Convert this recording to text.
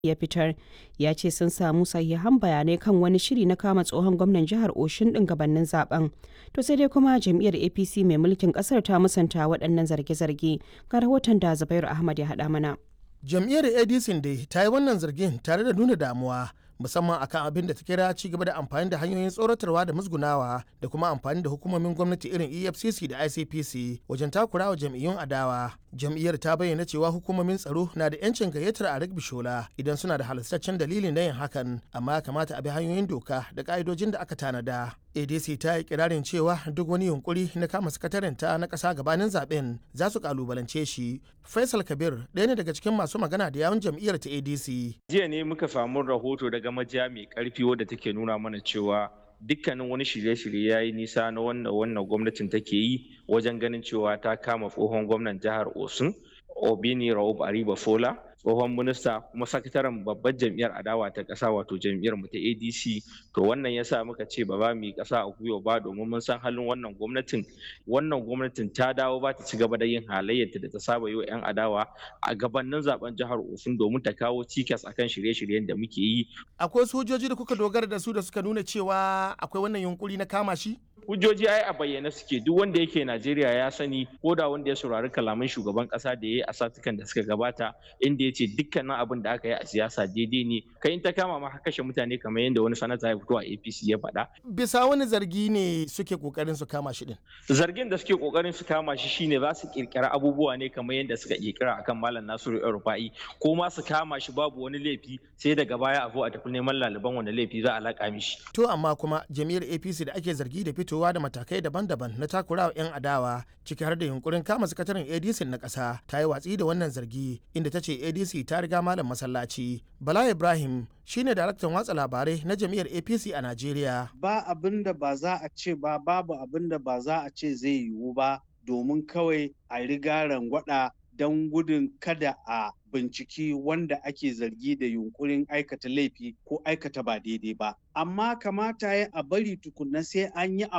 ya fitar ya ce sun samu sahihan bayanai kan wani shiri na kama tsohon gwamnan jihar Oshun din gabanin zaben. To sai dai kuma jam'iyyar APC mai mulkin kasar ta musanta waɗannan zarge-zarge. Ga rahoton da Zubairu Ahmad ya haɗa mana. Jam'iyyar ADC dai ta yi wannan zargin tare da nuna damuwa musamman akan abin da ta kira ci gaba da amfani da hanyoyin tsoratarwa da musgunawa da kuma amfani da hukumomin gwamnati irin efcc da icpc wajen takurawa jam'iyyun adawa jam'iyyar ta bayyana cewa hukumomin tsaro na da yancin gayyatar a bishola idan suna da halastaccen dalilin na yin hakan amma kamata a bi hanyoyin doka da ka'idojin da aka tanada adc ta yi kirarin cewa duk wani yunkuri na kama sakataren ta na kasa gabanin zaben za su kalubalance shi faisal kabir ɗaya ne daga cikin masu magana da yawun jam'iyyar ta adc jiya ne muka samu rahoto daga majiya mai karfi wadda take nuna mana cewa dukkanin wani shirye-shirye ya yi nisa na wannan wannan gwamnatin take yi wajen ganin cewa ta kama tsohon gwamnan jihar osun obini raub ariba fola tsohon minista kuma sakataren babbar jam'iyyar adawa ta ƙasa wato jam'iyyar mu ta adc to wannan yasa muka ce ba za mu yi ƙasa a gwiwa ba domin mun san halin wannan gwamnatin wannan gwamnatin ta dawo ba ta ci gaba da yin halayyarta da ta saba yi wa 'yan adawa a gabanin zaben jihar osun domin ta kawo cikas akan shirye-shiryen da muke yi akwai sojoji da kuka dogara da su da suka nuna cewa akwai wannan yunkuri na kama shi hujjoji ai a bayyane suke duk wanda yake Najeriya ya sani ko da wanda ya saurari kalaman shugaban kasa da ya yi a satukan da suka gabata inda ya ce dukkanin abin da aka yi a siyasa daidai ne kai in ta kama ma kashe mutane kamar yadda wani sanata ya fito a APC ya faɗa. Bisa wani zargi ne suke kokarin su kama shi din. Zargin da suke kokarin su kama shi shine za su kirkira abubuwa ne kamar yadda suka kirkira akan Malam Nasiru Rufa'i ko ma su kama shi babu wani laifi sai daga baya a zo a tafi neman laliban wani laifi za a laƙa mishi. To amma kuma jami'ar APC da ake zargi da fito fitowa da matakai daban-daban na takurawa 'yan adawa ciki har da yunkurin kama sakataren adc na ƙasa ta yi watsi da wannan zargi inda ta ce adc ta riga malam masallaci bala ibrahim shine daraktan watsa labarai na jam'iyyar apc a najeriya ba abin da ba za a ce ba babu abin da ba za a ce zai yiwu ba domin kawai a riga rangwada don gudun kada a binciki wanda ake zargi da yunkurin aikata laifi ko aikata ba daidai ba amma kamata ya a bari tukunna sai an yi